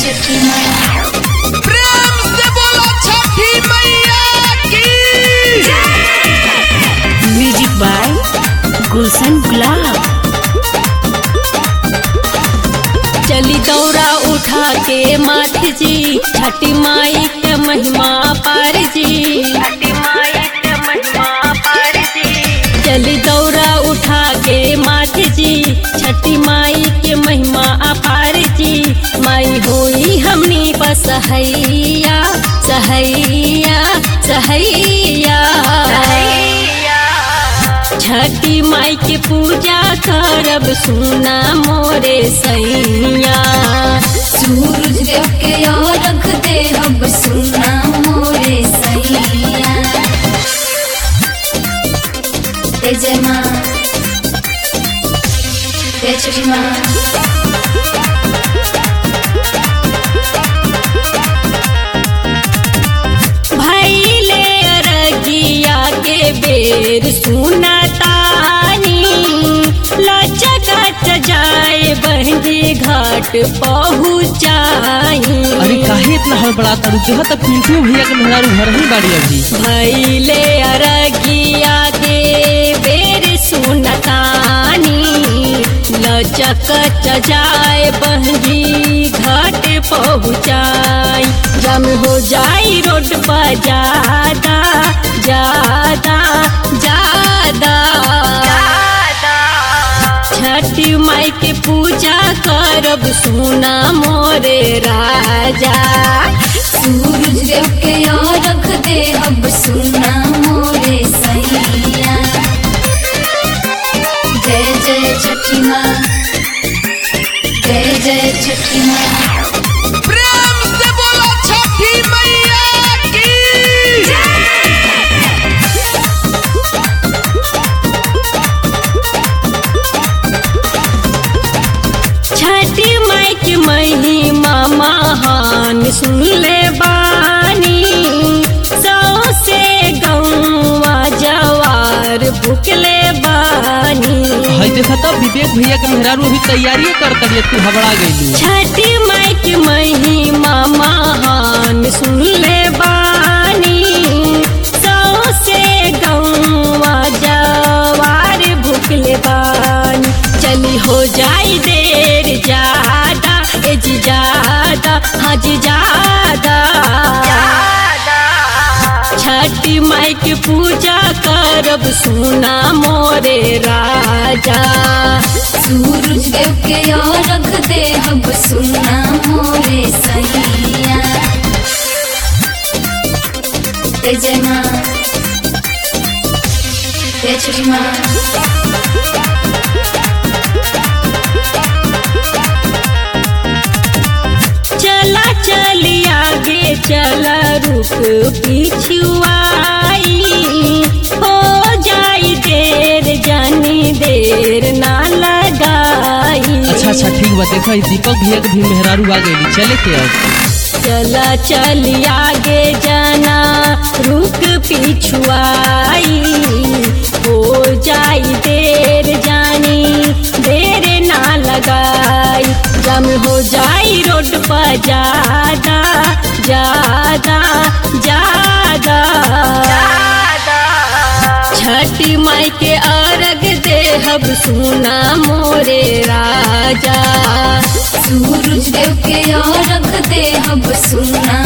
छठी माँ प्रेम से बोलो छठी मैया की म्यूजिक बाय गुलशन गुलाब चली दौरा उठा के माथ जी छठी माई के महिमा पार जी चली दौरा उठा के माथ जी छठी माई के महिमा अपार जी माई होई हमनी बस सहैया सहैया सहैया छठी माई के पूजा करब सुना मोरे सैया सूरज देव के और रख दे अब सुना मोरे सैया जय जय माँ जय छठी माँ भैले अरगिया के बेर सुनतानी लचकत जाए बहंगी घाट पहुँचाई अरे काहे इतना हड़बड़ा तारू देखो तो पिंटू भैया के मेहरारू घर ही बाड़ी अभी भैले अरगिया के बेर सुनतानी लचकत जाए बहंगी घाट पहुँचाई जम हो जाई रोड पर ज्यादा ज्यादा ज्यादा छठी माई के पूजा करब सुना मोरे राजा सूरज देव के और रख दे अब सुना मोरे सैया जय जय छठी माँ जय जय छठी माँ प्रेम से बोलो छठी मैया की छठी माई के महिमा महान सुन ले बानी सौ से गौवा जवार भुकले बानी हई देखा तो विवेक भैया के मेहरारू अभी तैयारी करता रही तू हबड़ा गईलू छठी माई के महिमा महान सुन ले बानी सौ से गौवा जवार भुकले बानी चली हो जाई देर ज्यादा ए जी ज्यादा हाँ जी ज्यादा छठी माई के पूजा करब सुना मोरे राजा सूरज देव के और रख दे अब सुना मोरे सैया जय जय माँ जय छठी माँ चला चली आगे चला रुक पिछुआई हो जाई देर जानी देर ना लगाई अच्छा अच्छा ठीक बा देखो ई दीपक भैया के भी मेहरारू आ गईली चले के अब चला चली आगे जाना रुक पिछुआई हो जाई देर जानी देर ना लगाई जम हो जाई रोड पर ज्यादा ज्यादा ज्यादा छठी माई के अर्घ देहब सुना मोरे राजा सूरज देव के और रख दे अब सुना